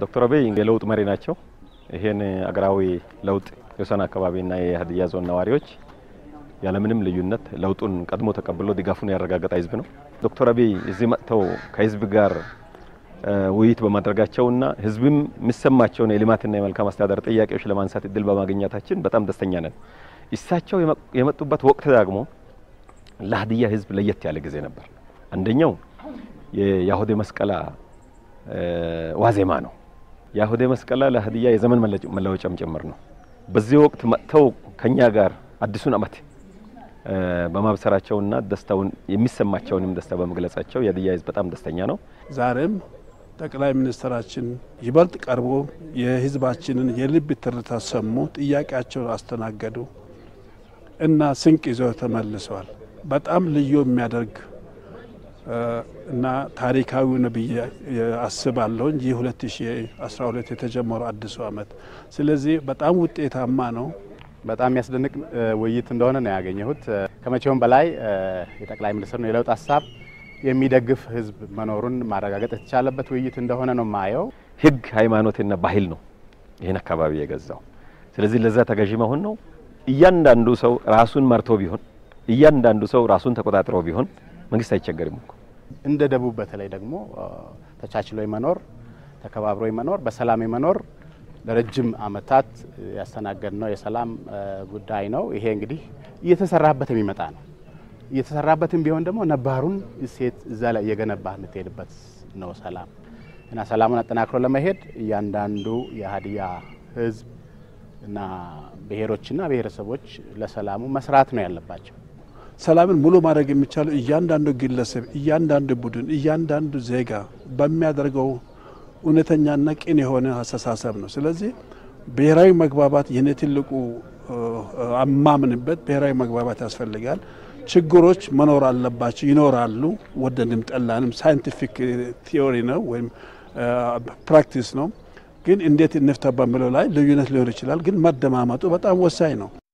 ዶክተር አብይ የለውጥ መሪ ናቸው። ይሄን አገራዊ ለውጥ የወሰን አካባቢና የሀዲያ ዞን ነዋሪዎች ያለምንም ልዩነት ለውጡን ቀድሞ ተቀብሎ ድጋፉን ያረጋገጠ ህዝብ ነው። ዶክተር አብይ እዚህ መጥተው ከህዝብ ጋር ውይይት በማድረጋቸውና ህዝብም የሚሰማቸውን የልማትና የመልካም አስተዳደር ጥያቄዎች ለማንሳት እድል በማግኘታችን በጣም ደስተኛ ነን። እሳቸው የመጡበት ወቅት ደግሞ ለሀዲያ ህዝብ ለየት ያለ ጊዜ ነበር። አንደኛው የያሁዴ መስቀላ ዋዜማ ነው። የያሁዴ መስቀላ ለሀዲያ የዘመን መለወጫም ጭምር ነው። በዚህ ወቅት መጥተው ከኛ ጋር አዲሱን ዓመት በማብሰራቸውና ደስታውን የሚሰማቸውንም ደስታ በመግለጻቸው የሀዲያ ህዝብ በጣም ደስተኛ ነው። ዛሬም ጠቅላይ ሚኒስትራችን ይበልጥ ቀርቦ የህዝባችንን የልብ ትርታ ሰሙ፣ ጥያቄያቸውን አስተናገዱ እና ስንቅ ይዘው ተመልሰዋል። በጣም ልዩ የሚያደርግ እና ታሪካዊ ነው ብዬ አስባለሁ እንጂ 2012 የተጀመረው አዲሱ ዓመት ስለዚህ በጣም ውጤታማ ነው። በጣም የሚያስደንቅ ውይይት እንደሆነ ነው ያገኘሁት። ከመቼውም በላይ የጠቅላይ ሚኒስትሩን የለውጥ ሀሳብ የሚደግፍ ህዝብ መኖሩን ማረጋገጥ የተቻለበት ውይይት እንደሆነ ነው ማየው። ህግ፣ ሃይማኖትና ባህል ነው ይህን አካባቢ የገዛው። ስለዚህ ለዛ ተገዢ መሆን ነው። እያንዳንዱ ሰው ራሱን መርቶ ቢሆን እያንዳንዱ ሰው ራሱን ተቆጣጥሮ ቢሆን መንግስት አይቸገርም እኮ። እንደ ደቡብ በተለይ ደግሞ ተቻችሎ የመኖር ተከባብሮ የመኖር በሰላም የመኖር ለረጅም ዓመታት ያስተናገድ ነው የሰላም ጉዳይ ነው። ይሄ እንግዲህ እየተሰራበት የሚመጣ ነው። እየተሰራበትም ቢሆን ደግሞ ነባሩን እሴት እዛ ላይ እየገነባህ የምትሄድበት ነው ሰላም እና ሰላሙን አጠናክሮ ለመሄድ እያንዳንዱ የሀዲያ ህዝብ እና ብሔሮችና ብሔረሰቦች ለሰላሙ መስራት ነው ያለባቸው። ሰላምን ሙሉ ማድረግ የሚቻለው እያንዳንዱ ግለሰብ፣ እያንዳንዱ ቡድን፣ እያንዳንዱ ዜጋ በሚያደርገው እውነተኛና ቅን የሆነ አስተሳሰብ ነው። ስለዚህ ብሔራዊ መግባባት የኔ ትልቁ አማምንበት ብሔራዊ መግባባት ያስፈልጋል። ችግሮች መኖር አለባቸው፣ ይኖራሉ። ወደንም ጠላንም ሳይንቲፊክ ቲዮሪ ነው ወይም ፕራክቲስ ነው። ግን እንዴት እንፍታ በሚለው ላይ ልዩነት ሊሆን ይችላል። ግን መደማመጡ በጣም ወሳኝ ነው።